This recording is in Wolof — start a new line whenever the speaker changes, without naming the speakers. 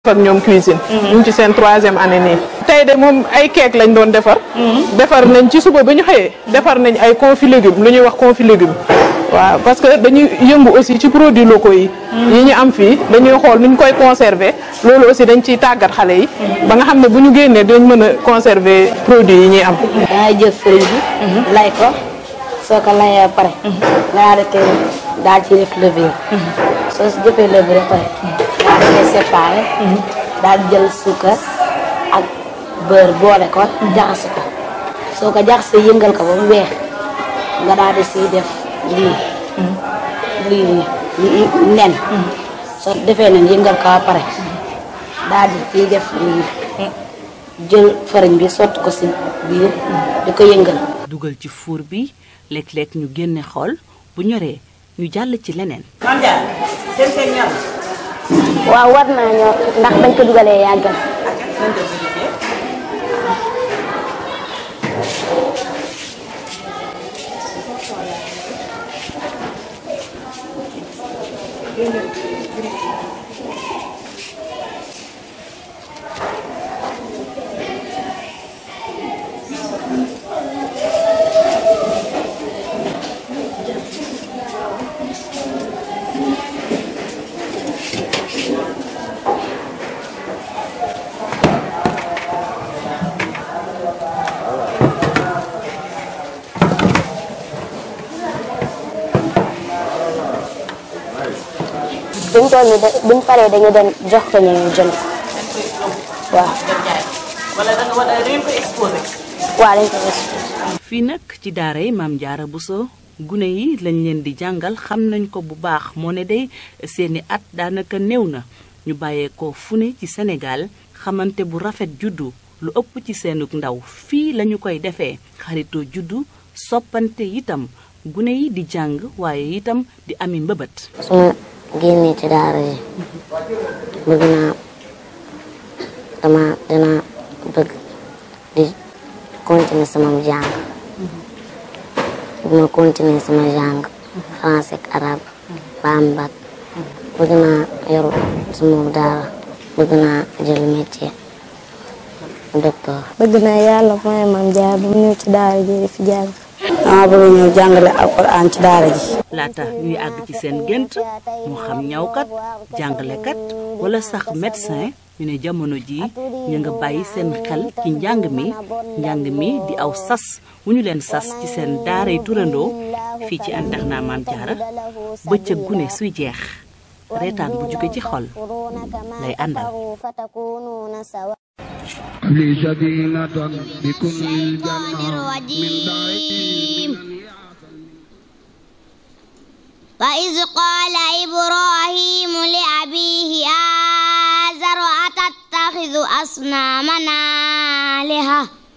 defar ñoom cuisine ñu ngi ci seen troisième année nii tey de moom ay keek lañ doon defar defar nañ ci suba ba ñu xëyee defar nañ ay confit légumes lu ñuy wax confit légumes waaw parce que dañuy yëngu aussi ci produits locaux yi yi ñu am fii dañuy xool nuñ koy conserver loolu aussi dañ ciy tàggat xale yi ba nga xam ne bu ñu génnee dañ mën a conserver produits yi ñuy am
dangay jël fëriñ bi lay ko soo ko layee ba pare nga daal di koy daal ci def levure soo si jëfee levure ba pare daal di koy séparé daal di jël suukar ak beurre boole ko jaxase ko soo ko jaxasee yëngal ko ba mu weex nga daal di siy def lii lii nii nen soo defee nen yëngal ko ba pare daal di ciy def lii jël fariñ bi sotti ko si biir di ko yëngal
dugal ci fuur bi léeg-léeg ñu génne xool bu ñoree ñu jàll ci leneen.
waaw war naa ñoo ndax bañ ko dugalee yàggal buñ toll nii de buñ paree dañu dem jox ko ñu jënd waaw
wala da nga war a da ngeen ko exposé.
waaw dañ ko gis
fii nag ci daara yi maam Jaara Buso gune yi lañ leen di jàngal xam nañ ko bu baax moo ne day seeni at daanaka néew na ñu bàyyeekoo fu ne ci Sénégal xamante bu rafet juddu lu ëpp ci seenug ndaw fii lañu koy defee xaritoo juddu soppante itam gune yi di jàng waaye itam di ami mbëbët.
su ma génnee ci daara yi bëgg naa dama dina bëgg di continuer sama jàng bu ma continuer sama jàng français ak arabe ba am bac bëgg naa yor sama daara bëgg naa jël métier docteur
bëgg naa yàlla mooy maam jaar ba mu ñëw ci daara ji di fi jàng
dama bëgg ñëw jàngale alquran ci daara ji
laata ñuy àgg ci seen gént moo xam ñawkat jàngalekat wala sax médecin ñu ne jamono jii ñu nga bàyyi seen xel ci njàng mi njàng mi di aw sas wu ñu leen sas ci seen daaray turandoo fii ci internat Maam Jaara bëccëg gune suy jeex reetaan bu jóge ci xol lay àndal
لي سكينة بكل الجنة من داري
وإذ قال إبراهيم لأبيه آزر أتتخذ أصنامنا آلهة